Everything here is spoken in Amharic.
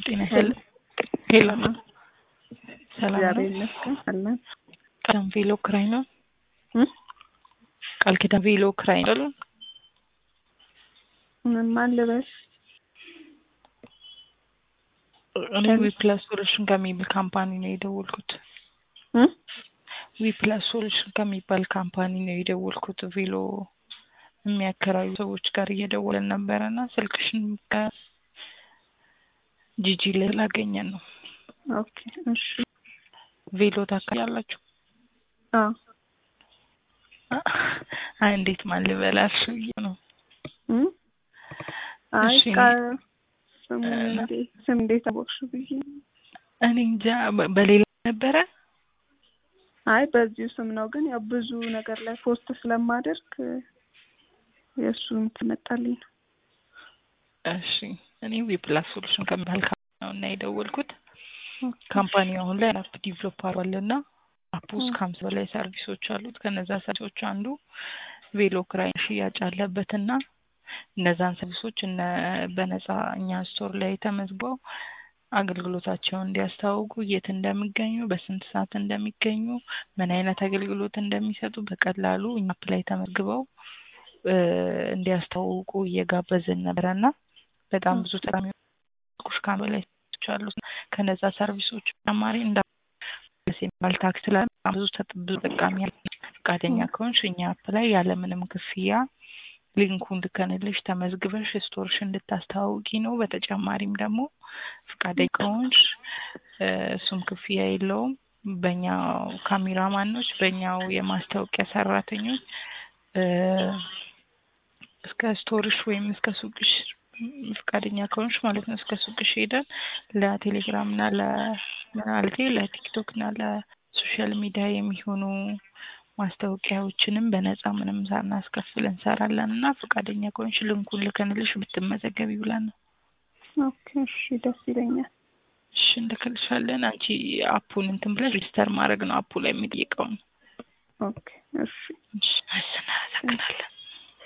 ጤና ይስጥልኝ። ሄሎ ሰላም ነው? እግዚአብሔር ይመስገን አለን። ቃል ቬሎ ክራይ ነው? እ? ቃል ኪዳን ቬሎ ክራይ ነው? አይደል? ምን ማን ልበስ? እኔ ዊፕላስ ሶሉሽን ከሚባል ካምፓኒ ነው የደወልኩት። እ? ዊፕላስ ሶሉሽን ከሚባል ካምፓኒ ነው የደወልኩት። ቬሎ የሚያከራዩ ሰዎች ጋር እየደወለን ነበረ እና ስልክሽን ከጂጂ ላይ ላገኘን ነው። ኦኬ እሺ። ቬሎ ታካያላችሁ? አዎ አይ እንዴት ማን ልበላሽ ብዬ ነው። እ? አይ እሺ። ቃ ስሙን እንዴት ስም እንዴት አወቅሽ ብዬ ነው። እኔ እንጃ በ- በሌላ ነበረ አይ በዚሁ ስም ነው፣ ግን ያው ብዙ ነገር ላይ ፖስት ስለማደርግ የእሱን ትመጣልኝ ነው። እሺ እኔ ዊፕላስ ሶሉሽን ከሚባል ካምፓኒ ነው እና የደወልኩት ካምፓኒው አሁን ላይ አፕ ዲቨሎፕ አድርጓል እና አፕ ውስጥ ከሀምሳ በላይ ሰርቪሶች አሉት። ከነዛ ሰርቪሶች አንዱ ቬሎ ክራይ ሽያጭ አለበት እና እነዛን ሰርቪሶች እነ በነፃ እኛ ስቶር ላይ ተመዝግበው አገልግሎታቸውን እንዲያስተዋውቁ የት እንደሚገኙ፣ በስንት ሰዓት እንደሚገኙ፣ ምን አይነት አገልግሎት እንደሚሰጡ በቀላሉ እኛ አፕ ላይ ተመዝግበው እ እንዲያስተዋውቁ እየጋበዝን ነበረ እና በጣም ብዙ ተጠቃሚዎች ከአንድ በላይ ሰርቪሶች አሉት። ከነዛ ሰርቪሶች ተጨማሪ እንዳ የሚባል ታክስ ላይ በጣም ብዙ ተጥ- ብዙ ተጠቃሚ ያለ ፈቃደኛ ከሆንሽ እኛ አፕ ላይ ያለምንም ክፍያ ሊንኩን ልከንልሽ ተመዝግበሽ ስቶርሽ እንድታስተዋውቂ ነው። በተጨማሪም ደግሞ ፈቃደኛ ከሆንሽ እ እሱም ክፍያ የለውም። በእኛው ካሜራማኖች በእኛው የማስታወቂያ ሰራተኞች እ እስከ ስቶርሽ ወይም እስከ ሱቅሽ ፈቃደኛ ከሆንሽ ማለት ነው እስከ ሱቅሽ ሄደን ለቴሌግራም እና ለማለቴ ለቲክቶክ እና ለሶሻል ሚዲያ የሚሆኑ ማስታወቂያዎችንም በነፃ ምንም ሳናስከፍል እንሰራለን እና ፈቃደኛ ከሆንሽ ልንኩን ልከንልሽ ብትመዘገቢ ብለን ነው። ኦኬ እሺ፣ ደስ ይለኛል። እሺ እንልክልሻለን። አንቺ አፑን እንትን ብለሽ ሬጅስተር ማድረግ ነው አፑ ላይ የሚጠይቀውን። ኦኬ እሺ። እሺ እናመሰግናለን።